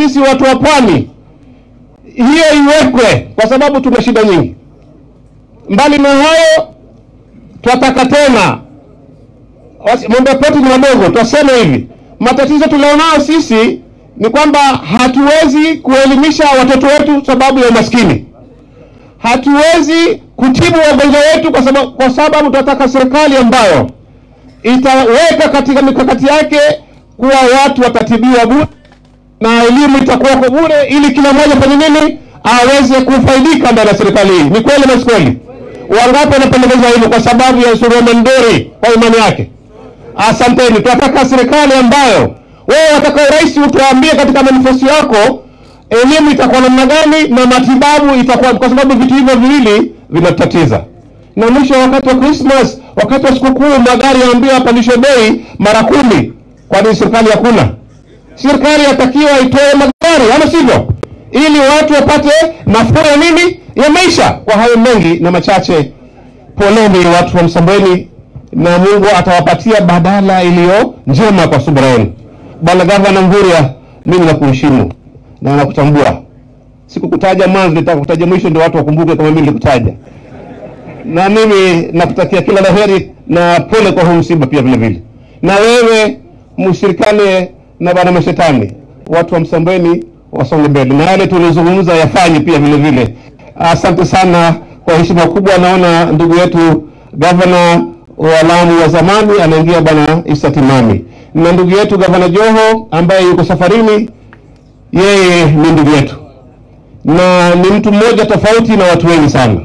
sisi watu wa pwani hiyo iwekwe, kwa sababu tuna shida nyingi. Mbali na hayo, twataka tena wasi- mambo ya ploti ni madogo, twasema hivi, matatizo tulionao sisi ni kwamba hatuwezi kuelimisha watoto wetu sababu ya umaskini, hatuwezi kutibu wagonjwa wetu kwa sababu, kwa sababu tunataka serikali ambayo itaweka katika mikakati yake kuwa watu watatibiwa bure na elimu itakuwa kwa bure, ili kila mmoja fanye nini, aweze kufaidika ndani ya serikali hii. Ni kweli na si kweli? Wangapi wanapendekeza hilo kwa sababu ya Suleiman Ndori kwa imani yake? Asanteni. Tunataka serikali ambayo wewe wataka urais utuambie katika manifesto yako elimu itakuwa namna gani na matibabu itakuwa, kwa sababu vitu hivyo viwili vinatatiza. Na mwisho, wakati wa Christmas, wakati wa sikukuu, magari yaambiwa yapandishwe bei mara kumi. Kwani serikali hakuna? Serikali yatakiwa itoe magari, ama sivyo, ili watu wapate nafuu ya nini, ya maisha. Kwa hayo mengi na machache, poleni watu wa Msambweni na Mungu atawapatia badala iliyo njema kwa subira yenu. Bwana Gavana Mvurya, mimi nakuheshimu na nakutambua. Sikukutaja mwanzo, nitaka kutaja mwisho, ndio watu wakumbuke kama mimi nilikutaja. Na mimi nakutakia kila la heri na pole kwa huu msiba pia vile vile. Na wewe mshirikane na bwana mashetani, watu wa Msambweni wasonge mbele, na yale tulizungumza yafanye pia vile vile. Asante sana kwa heshima kubwa. Naona ndugu yetu gavana wa Lamu wa zamani anaingia bwana Isa Timami, na ndugu yetu gavana Joho ambaye yuko safarini, yeye ni ndugu yetu na ni mtu mmoja tofauti na watu wengi sana.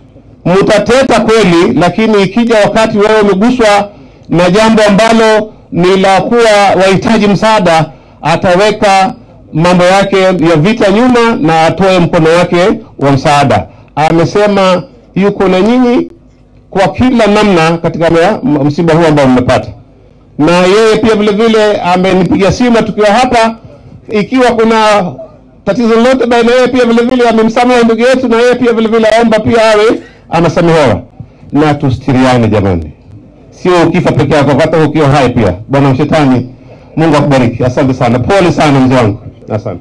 Mtateta kweli, lakini ikija wakati wewe umeguswa na jambo ambalo ni la kuwa wahitaji msaada, ataweka mambo yake ya vita nyuma na atoe mkono wake wa msaada. Amesema yuko na nyinyi kwa kila namna katika mea- m- msiba huu ambao mmepata, na yeye pia vile vile amenipigia simu tukiwa hapa, ikiwa kuna tatizo lolote baina yeye pia vile vile amemsamehe ndugu yetu, na yeye pia vile vile aomba pia awe anasamehewa, na tustiriane jamani, sio ukifa peke yako, hata ukiwa hai pia. Bwana Mshetani, Mungu akubariki. Asante sana, pole sana mzee wangu, asante.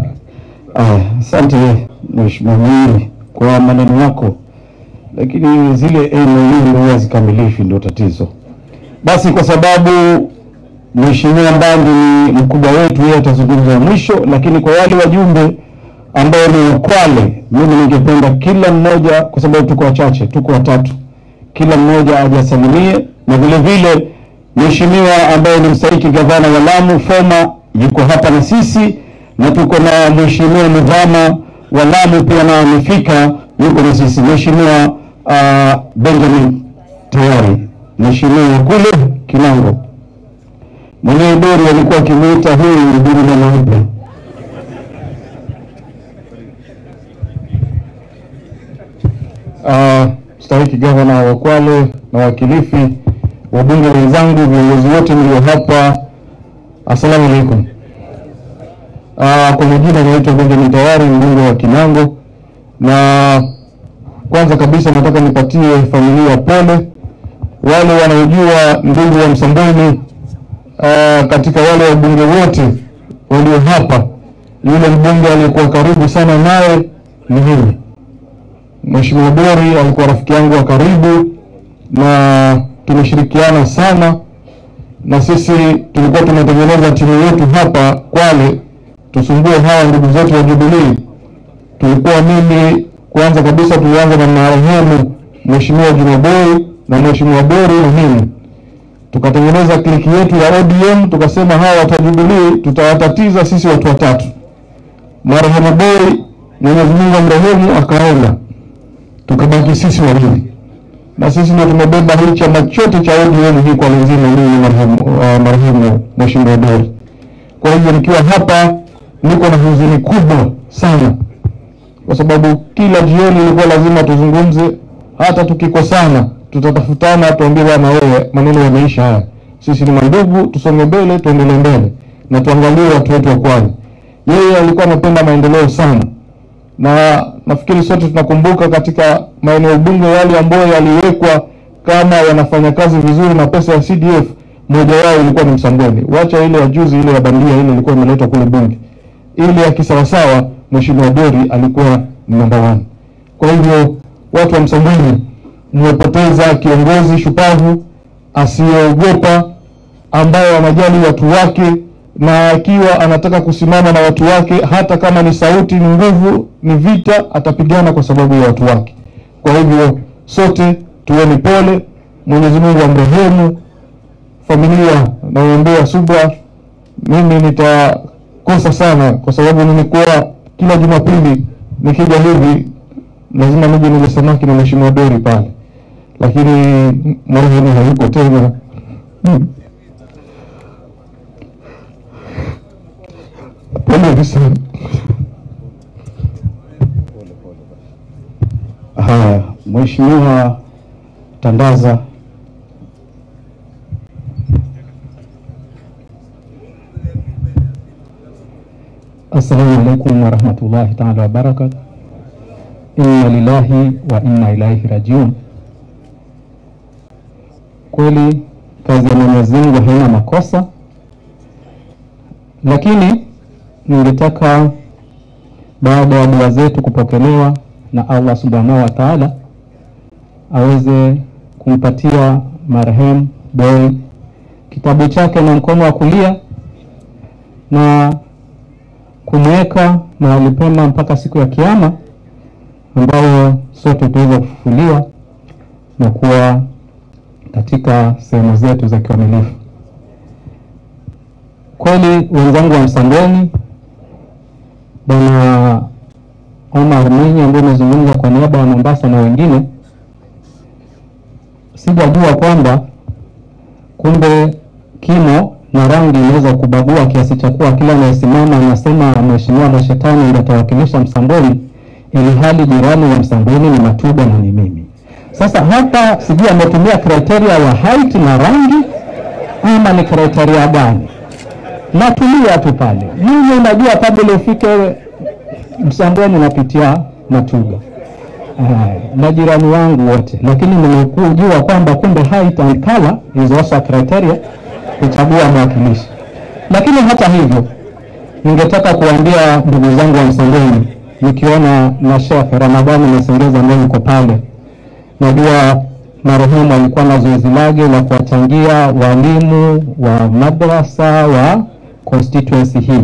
Aya, asante Mheshimiwa Mwinyi kwa maneno yako, lakini zile MOU ndio hazikamilishi, ndio tatizo. Basi kwa sababu Mheshimiwa Mbandi ni mkubwa wetu, yeye atazungumza mwisho, lakini kwa wale wajumbe ambao ni Kwale, mimi ningependa kila mmoja, kwa sababu tuko wachache, tuko watatu, kila mmoja ajasalimie, na vile vile Mheshimiwa ambaye ni mstahiki gavana wa Lamu Foma yuko hapa na sisi, na tuko na Mheshimiwa Mudhama wa Lamu pia na amefika, yuko na sisi. Mheshimiwa uh, Benjamin tayari, Mheshimiwa kule Kinango mwenyewe Dori alikuwa akimuita huyu Duri na Mweupe. uh, mstahiki gavana wa Kwale na wakilifi, wabunge wenzangu, viongozi wote mlio hapa, assalamu alaikum. Uh, kwa majina naitwa Benjamin Tayari, mbunge wa Kinango, na kwanza kabisa nataka nipatie familia pole, wale wanaojua ndugu wa Msambweni uh, katika wale wabunge wote walio hapa, yule mbunge aliyekuwa karibu sana naye ni mimi. Mheshimiwa Dori alikuwa rafiki yangu wa karibu na tumeshirikiana sana, na sisi tulikuwa tumetengeneza timu yetu hapa Kwale tusumbue hawa ndugu zetu wa Jubilee. Tulikuwa mimi kwanza kabisa, tulianza na marehemu Mheshimiwa Juma Boy na Mheshimiwa Dori na mimi, tukatengeneza kliki yetu ya ODM, tukasema hawa watu wa Jubilee tutawatatiza sisi watu watatu. Marehemu Boy, Mwenyezi Mungu amrehemu, akaenda tukabaki sisi wawili, na sisi ndio tumebeba hii chama chote cha ODM hii kwa nzima, mimi marehemu uh, marehemu Mheshimiwa Dori. Kwa hivyo nikiwa hapa niko na huzuni kubwa sana, kwa sababu kila jioni ilikuwa lazima tuzungumze, hata tukikosana tutatafutana, tuambie bwana, wewe maneno yameisha haya, sisi ni mandugu, tusonge mbele, tuendelee mbele na tuangalie watu wetu wa Kwale. Yeye alikuwa anapenda maendeleo sana na nafikiri sote tunakumbuka katika maeneo bunge yale ambayo yaliwekwa kama yanafanya kazi vizuri na pesa ya CDF, moja wao ilikuwa ni Msambweni. Wacha ile ya juzi ile ya bandia ile ilikuwa imeletwa kule bunge, ile ya kisawasawa, Mheshimiwa Dori alikuwa ni namba one. Kwa hivyo watu wa Msambweni, mmepoteza kiongozi shupavu asiyeogopa, ambaye anajali watu wake, na akiwa anataka kusimama na watu wake, hata kama ni sauti, ni nguvu, ni vita, atapigana kwa sababu ya watu wake. Kwa hivyo sote tuweni pole, Mwenyezi Mungu amrehemu familia, naombea subra. Mimi nitakosa sana, kwa sababu nimekuwa kila Jumapili nikija hivi lazima nije nile samaki na Mheshimiwa Dori pale, lakini marehemu hayuko tena. Hmm. Poleni sana. Haya, Mheshimiwa Tandaza. Assalamu alaikum warahmatullahi taala wabarakatu. Inna lillahi wa inna ilaihi rajiun. Kweli kazi ya Mwenyezi Mungu haina makosa, lakini ningetaka baada ya dua zetu kupokelewa na Allah subhanahu wa taala aweze kumpatia marehemu Boy kitabu chake na mkono wa kulia na kumweka mahali pema mpaka siku ya Kiyama ambayo sote tutaweza kufufuliwa na kuwa katika sehemu zetu za kikamilifu. Kweli wenzangu wa Msambweni, Bwana Omar Mwinyi ambaye amezungumza kwa niaba ya Mombasa na wengine, sijajua kwamba kumbe kimo na rangi inaweza kubagua kiasi cha kuwa kila anayesimama anasema mheshimiwa Mashetani ndiye atawakilisha Msambweni, ili hali jirani wa Msambweni ni Matuba na ni mimi. Sasa hapa sijui ametumia kriteria ya height na rangi ama ni kriteria gani? Natulia tu pale. Mimi unajua kabla ufike Msambweni napitia Matuga na jirani wangu wote, lakini nimekujua kwamba kumbe height and color is also a criteria kuchagua mwakilishi. Lakini hata hivyo, ningetaka kuambia ndugu zangu wa Msambweni, nikiona na Sheikh Ramadhani Masengeza ambaye yuko pale, najua marehemu alikuwa na zoezi lake la kuwachangia walimu wa madrasa wa constituency hii.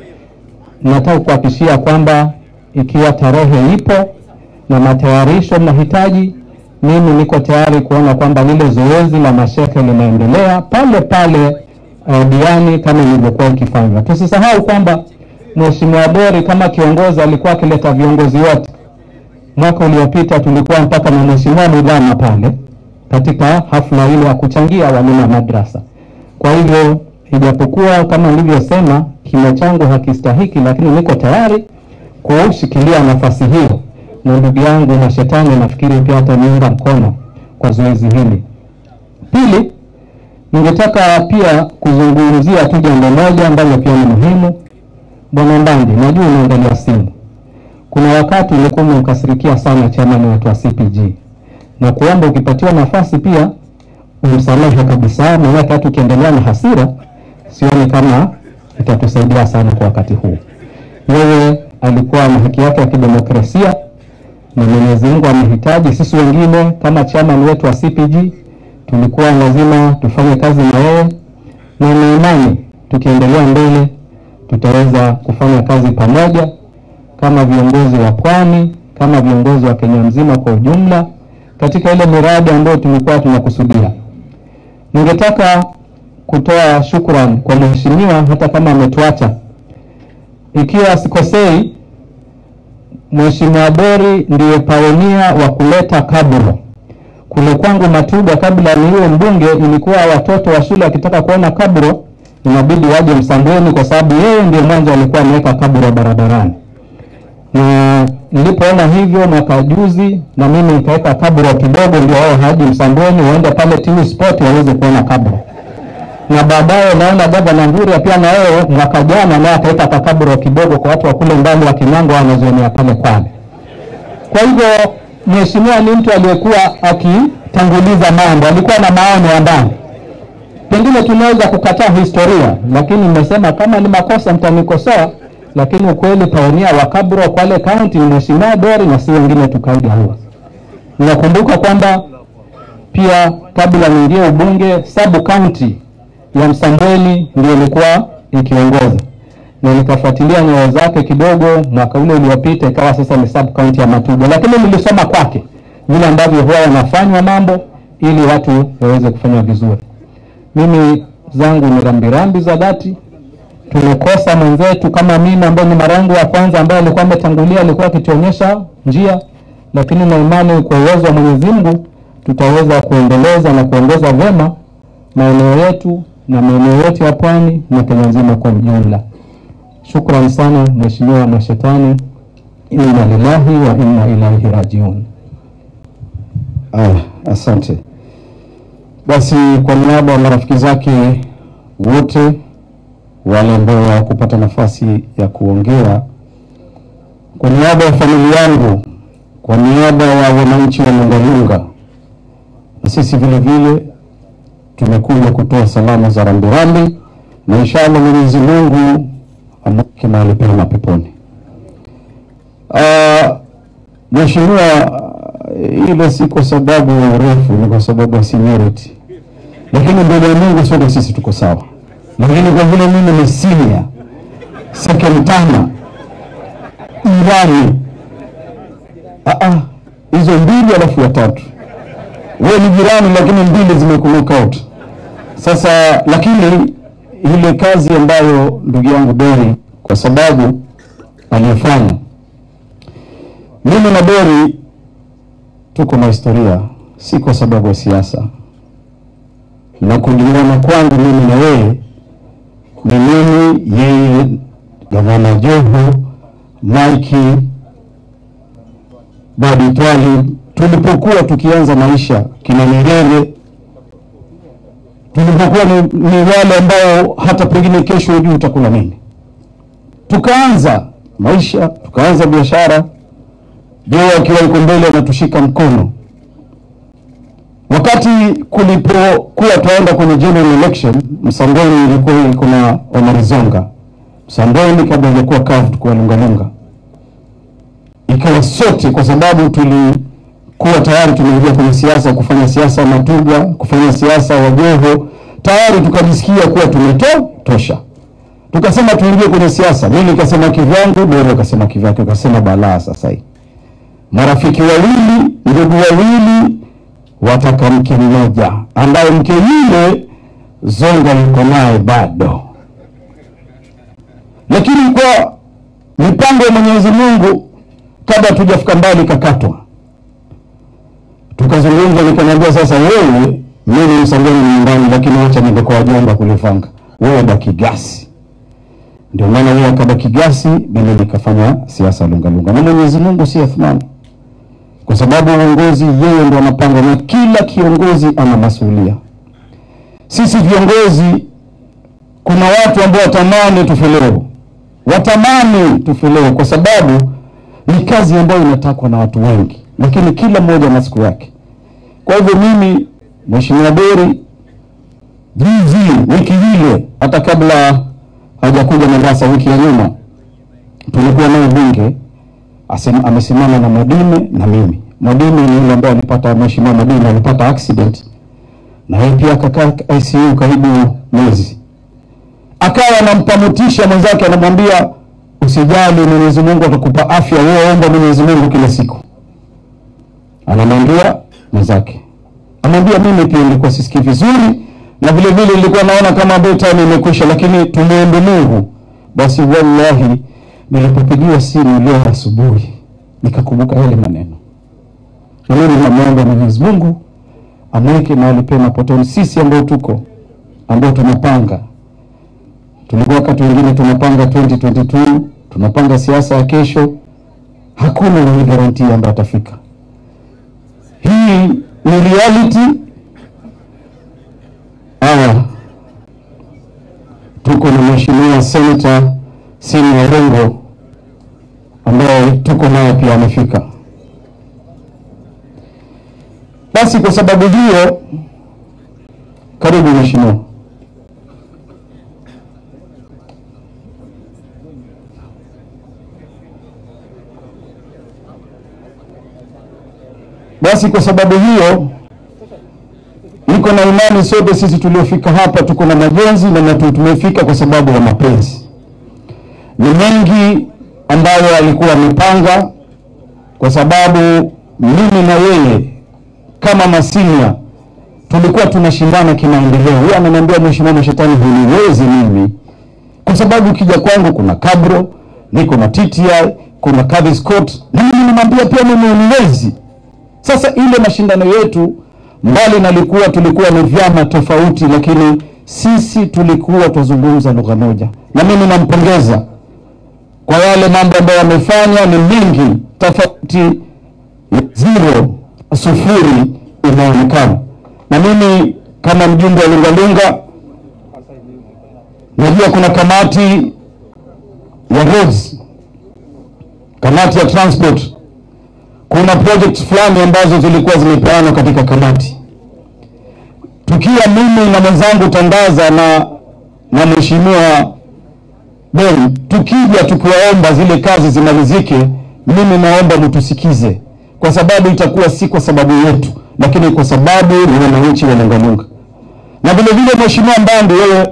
Nataka kuhakikishia kwamba ikiwa tarehe ipo na matayarisho mnahitaji, mimi niko tayari kuona kwamba lile zoezi la masheke linaendelea pale pale uh, Diani kama ilivyokuwa ikifanywa. Tusisahau kwamba Mheshimiwa Dori kama kiongozi alikuwa akileta viongozi wote. Mwaka uliopita tulikuwa mpaka na Mheshimiwa Mudhama pale katika hafla ile ya kuchangia walimu wa madrasa. Kwa hivyo ijapokuwa kama nilivyosema kimo changu hakistahiki, lakini niko tayari kushikilia nafasi hiyo, na ndugu yangu na shetani nafikiri pia ataniunga mkono kwa zoezi hili. Pili, ningetaka pia kuzungumzia tu jambo moja ambalo pia ni muhimu. Bwana Mbandi, najua unaangalia simu. Kuna wakati ulikuwa umemkasirikia sana chama ni watu wa CPG, na kuomba ukipatiwa nafasi pia umsamehe kabisa, maanake hata ukiendelea na hasira sioni kama itatusaidia sana kwa wakati huu. Yeye alikuwa na haki yake ya kidemokrasia na Mwenyezi Mungu amehitaji. Sisi wengine kama chama wetu wa CPG tulikuwa lazima tufanye kazi na yeye, na na imani tukiendelea mbele tutaweza kufanya kazi pamoja kama viongozi wa Pwani, kama viongozi wa Kenya mzima kwa ujumla katika ile miradi ambayo tulikuwa tunakusudia. Ningetaka kutoa shukrani kwa mheshimiwa hata kama ametuacha. Ikiwa sikosei, Mheshimiwa Dori ndiye paonia wa kuleta kaburo kule kwangu Matuga. Kabla niwe mbunge, ilikuwa watoto wa shule wakitaka kuona kaburo inabidi waje Msambweni, kwa sababu yeye ndiye mwanzo alikuwa ameweka kaburo barabarani na nilipoona hivyo mwaka juzi, na mimi nikaweka kaburo kidogo, ndio wao haji Msambweni waende pale TV Sport waweze kuona kaburo. Na baadaye naona gavana Nguria pia na yeye mwaka jana naye akaweka kakaburo kidogo kwa watu wa kule mbali wa Kinyango wanazonea pale Kwale. Kwa hivyo mheshimiwa ni mtu aliyekuwa akitanguliza mambo, alikuwa na maono ya ndani. Pengine tunaweza kukataa historia, lakini nimesema kama ni makosa mtanikosoa lakini ukweli pioneer wa Kabro Kwale County ni Mheshimiwa Dori na si wengine tukaiga huo. Ninakumbuka kwamba pia kabla niingie ubunge, sub county ya Msambweni ndio ilikuwa ikiongoza na nikafuatilia nyayo zake kidogo mwaka ule uliopita, ikawa sasa ni sub county ya Matuga, lakini nilisoma kwake vile ambavyo huwa yanafanywa mambo ili watu waweze kufanya vizuri. Mimi zangu ni rambirambi za dhati. Tumekosa mwenzetu kama mimi ambaye ni mara yangu ya kwanza, ambaye alikuwa ametangulia, alikuwa akituonyesha njia, lakini na imani kwa uwezo wa Mwenyezi Mungu tutaweza kuendeleza na kuongoza vyema maeneo yetu na maeneo yote ya pwani na Kenya nzima kwa ujumla. Shukrani sana Mheshimiwa Mashetani, inna lillahi wa inna ilaihi rajiun. Aya, asante. Basi kwa niaba ya marafiki zake wote wale ambao hawakupata nafasi ya kuongea, kwa niaba ya familia yangu, kwa niaba ya wananchi wa Lungalunga, na sisi vile vile tumekuja kutoa salamu za rambirambi, na inshallah Mwenyezi Mungu amweke mahali pema peponi. Ah, Mheshimiwa, ile si kwa sababu ya urefu, ni kwa sababu ya seniority, lakini mbele ya Mungu sote sisi tuko sawa. Lakini kwa vile mimi ni senior second term irani, ah ah, hizo mbili alafu ya tatu, wewe ni jirani, lakini mbili zimekulock out. Sasa lakini ile kazi ambayo ndugu yangu Dori kwa sababu aliyofanya, mimi na Dori tuko na historia, si kwa sababu ya siasa, na kulingana kwangu mimi na yeye ni mimi, yeye, gavana Joho, Mike Badi Twali, tulipokuwa tukianza maisha, kina Nyerere, tulipokuwa ni, ni wale ambao hata pengine kesho hujui utakula nini. Tukaanza maisha, tukaanza biashara, Joho akiwa yuko mbele anatushika mkono. Wakati kulipokuwa tunaenda kwenye general election, Msambweni ilikuwa iko na Omar Zonga. Msambweni kabla ilikuwa kavu kwa Lungalunga, ikawa sote, kwa sababu tulikuwa tayari tumeingia kwenye siasa, kufanya siasa Matuga, kufanya siasa Wajoho, tayari tukajisikia kuwa tumeto tosha, tukasema tuingie kwenye siasa. Mimi nikasema kivyangu, Doro akasema kivyake, ukasema balaa sasa hii marafiki wawili, ndugu wawili wataka mke mmoja, ambaye mke yule Zonga yuko naye bado, lakini kwa mipango ya Mwenyezi Mungu, kabla tujafika mbali, kakatwa. Tukazungumza, nikaniambia sasa, wewe, mimi Msambweni ni nyumbani, lakini wacha niende kwa wajomba kulifanga, wewe baki gasi. Ndio maana yeye akabaki gasi, mimi nikafanya siasa Lungalunga, na Mwenyezi Mungu si Athmani kwa sababu uongozi yeye ndo anapanga, na kila kiongozi ana masuhulia. Sisi viongozi, kuna watu ambao watamani tufelewe, watamani tufelewe, kwa sababu ni kazi ambayo inatakwa na watu wengi, lakini kila mmoja na siku yake. Kwa hivyo mimi, Mheshimiwa Dori, juzi, wiki ile, hata kabla hajakuja Mombasa, wiki ya nyuma, tulikuwa naye bunge Asema, amesimama na Mwadime na mimi. Mwadime ni yule ambaye alipata, mheshimiwa Mwadime alipata accident na yeye pia akakaa ICU karibu mwezi, akawa anampa motisha mwenzake, anamwambia usijali, Mwenyezi Mungu atakupa afya, wewe omba Mwenyezi Mungu kila siku. Anamwambia mwenzake, amwambia mimi pia nilikuwa sisikii vizuri na vile vile nilikuwa naona kama time imekwisha, lakini tumuombe Mungu. Basi wallahi nilipopigiwa simu leo asubuhi nikakumbuka yale maneno, na mimi namwomba Mwenyezi Mungu amweke mahali pema potoni. Sisi ambao tuko ambao tunapanga, tulikuwa wakati wengine tunapanga 2022 tunapanga siasa ya kesho, hakuna mwenye garantia ambaye atafika. Hii ni reality. Aya, tuko na mheshimiwa senator Sini Warengo ambaye tuko naye pia amefika. Basi kwa sababu hiyo, karibu mheshimiwa. Basi kwa sababu hiyo niko na imani sote sisi tuliofika hapa tuko na majonzi na natu- tumefika kwa sababu ya mapenzi. Ni mengi ambayo alikuwa amepanga, kwa sababu mimi na yeye kama masinia tulikuwa tunashindana kimaendeleo. Yeye ananiambia mheshimiwa Mashetani, huniwezi mimi, kwa sababu ukija kwangu kuna Kabro, niko na TTI, kuna Kadhi Scott, na mimi namwambia pia mimi huniwezi. Sasa ile mashindano yetu mbali na likuwa tulikuwa ni vyama tofauti, lakini sisi tulikuwa tuzungumza lugha moja, na mimi nampongeza kwa yale mambo ambayo amefanya. Ni mingi tofauti, zero sufuri inaonekana, na mimi kama mjumbe wa Lungalunga najua kuna kamati ya roads, kamati ya transport kuna project fulani ambazo zilikuwa zimepeanwa katika kamati. Tukiwa mimi na mwenzangu Tandaza na na mheshimiwa Ben, tukija tukiwaomba zile kazi zimalizike, mimi naomba mtusikize, kwa sababu itakuwa si kwa sababu yetu, lakini kwa sababu ni wananchi wa Lungalunga. Na vile vile mheshimiwa Mbandi, wewe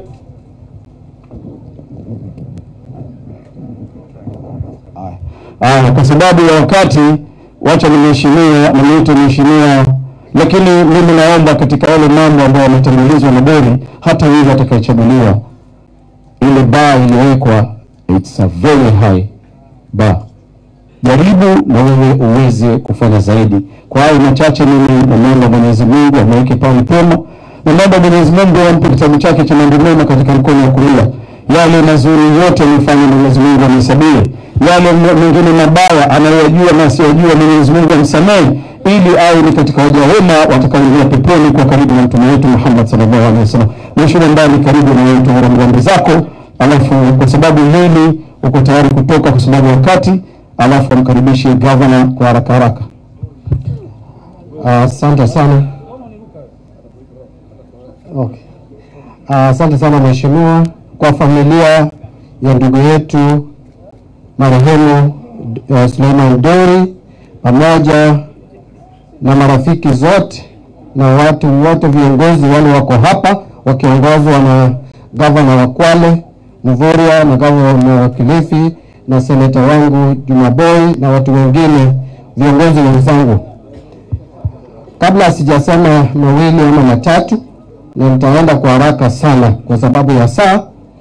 Aya, kwa sababu ya wakati, wacha nimheshimiwa nimuite mheshimiwa, lakini mimi naomba katika yale mambo ambayo yametangulizwa na Bori, hata yule atakayechaguliwa, ile bar iliyowekwa, it's a very high bar. Jaribu na wewe uweze kufanya zaidi. Kwa hayo machache, mimi namwomba Mwenyezi Mungu amweke pale pema, namwomba Mwenyezi Mungu ampe kitabu chake cha mambo mema katika mkono wa kulia. Yale mazuri yote amefanya Mwenyezi Mungu amhesabie, yale m- mengine mabaya anayoyajua na asiyojua Mwenyezi Mungu amsamehe, ili awe ni katika waja wema watakaoingia peponi kwa karibu na mtume wetu Muhammad sallallahu alaihi wasallam. Mheshimiwa Mbali, karibu na wewe tuone ngombe zako, alafu kwa sababu mimi uko tayari kutoka kwa sababu ya wakati, alafu amkaribishe governor kwa haraka haraka. Asante sana. Okay. Ah, Asante sana mheshimiwa, kwa familia ya ndugu yetu marehemu uh, Suleiman Dori pamoja na marafiki zote na watu wote viongozi wale wako hapa wakiongozwa na gavana wa Kwale Mvurya na gavana wa Kilifi na seneta wangu Juma Boy na watu wengine viongozi wenzangu. Kabla sijasema mawili ama matatu, na nitaenda kwa haraka sana kwa sababu ya saa,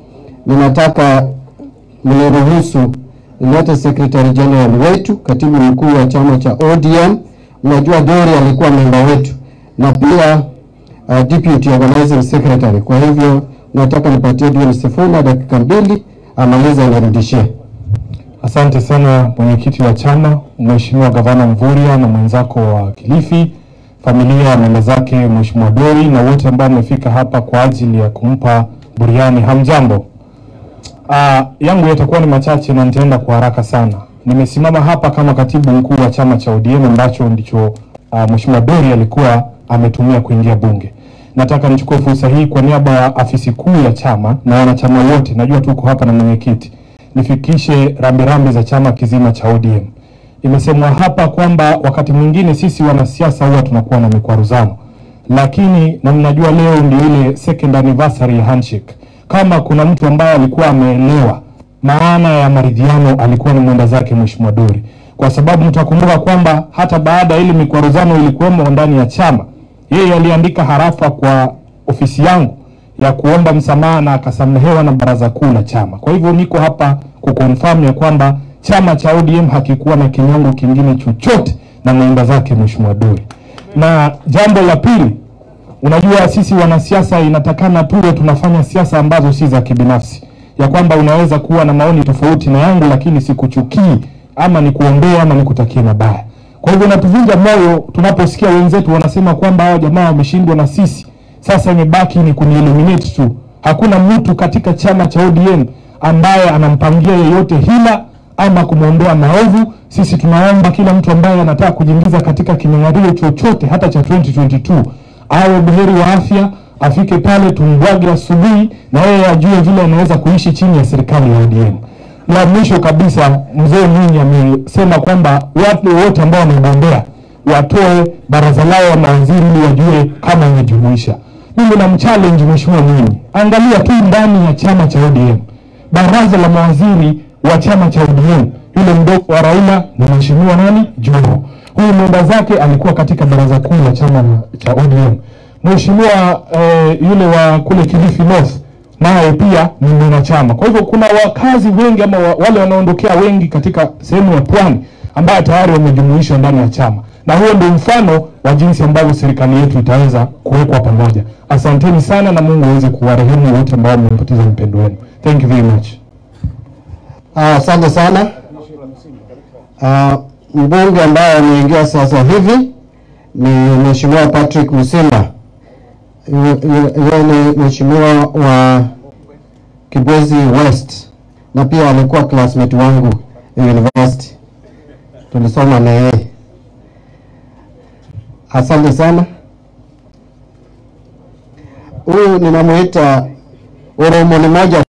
ninataka mniruhusu nilete secretary general wetu, katibu mkuu wa chama cha ODM. Mnajua Dori alikuwa memba wetu na pia uh, deputy organizing secretary. Kwa hivyo nataka nipatie Dion Sifuna dakika mbili amalize anirudishie. Asante sana mwenyekiti wa chama, Mheshimiwa Gavana Mvurya na mwenzako wa Kilifi, familia ya mwenda zake Mheshimiwa Dori na wote ambao wamefika hapa kwa ajili ya kumpa buriani. Hamjambo. Ah, yangu yatakuwa ni machache na nitaenda kwa haraka sana. Nimesimama hapa kama katibu mkuu wa chama cha ODM ambacho ndicho ah, Mheshimiwa Dori alikuwa ametumia kuingia bunge. Nataka nichukue fursa hii kwa niaba ya afisi kuu ya chama na wanachama wote, najua tuko hapa na mwenyekiti, nifikishe rambirambi za chama kizima cha ODM. Imesemwa hapa kwamba wakati mwingine sisi wanasiasa huwa tunakuwa na mikwaruzano, lakini na mnajua leo ndio ile second anniversary ya handshake. Kama kuna mtu ambaye alikuwa ameelewa maana ya maridhiano alikuwa ni mwenda zake Mheshimiwa Dori, kwa sababu mtakumbuka kwamba hata baada ya ile mikwaruzano ilikuwemo ndani ya chama, yeye aliandika harafa kwa ofisi yangu ya kuomba msamaha na akasamehewa na baraza kuu la chama. Kwa hivyo niko hapa kukonfirm ya kwamba chama cha ODM hakikuwa na kinyongo kingine chochote na mwenda zake Mheshimiwa Dori. Na jambo la pili, unajua sisi wanasiasa inatakana tuwe tunafanya siasa ambazo si za kibinafsi, ya kwamba unaweza kuwa na maoni tofauti na yangu, lakini sikuchukii ama nikuombea ama nikutakie mabaya. Kwa hivyo natuvunja moyo tunaposikia wenzetu wanasema kwamba hao jamaa wameshindwa na sisi, sasa imebaki ni kunieliminate tu. Hakuna mtu katika chama cha ODM ambaye anampangia yeyote hila ama kumwondoa maovu. Sisi tunaomba kila mtu ambaye anataka kujiingiza katika kinyang'anyiro chochote hata cha 2022 awe buheri wa afya, afike pale tumbwage asubuhi, na yeye ajue vile anaweza kuishi chini ya serikali ya ODM. La mwisho kabisa, mzee Mwinyi amesema kwamba watu wote ambao wamegombea watoe baraza lao la mawaziri ili wajue kama imejumuisha. Mimi na mchallenge Mheshimiwa Mwinyi, angalia tu ndani ya chama cha ODM, baraza la mawaziri wa chama cha ODM, yule mdogo wa Raila ni Mheshimiwa nani Joho. Huyu mwenda zake alikuwa katika baraza kuu la chama cha ODM. Mheshimiwa eh, yule wa kule Kilifi North naye pia ni mwanachama. Kwa hivyo kuna wakazi wengi ama wa, wale wanaondokea wengi katika sehemu ya pwani ambayo tayari wamejumuishwa ndani ya chama, na huo ndio mfano wa jinsi ambavyo serikali yetu itaweza kuwekwa pamoja. Asanteni sana na Mungu aweze kuwarehemu wote ambao mmepoteza mpendo wenu. Thank you very much. Ah, Asante sana. Ah, mbunge ambaye ameingia sasa hivi ni Mheshimiwa Patrick Musimba. Yeye yeye ni mheshimiwa wa Kibwezi West na pia alikuwa classmate wangu university, tulisoma na yeye. Asante sana. Huyu ninamuita Oromo ni moja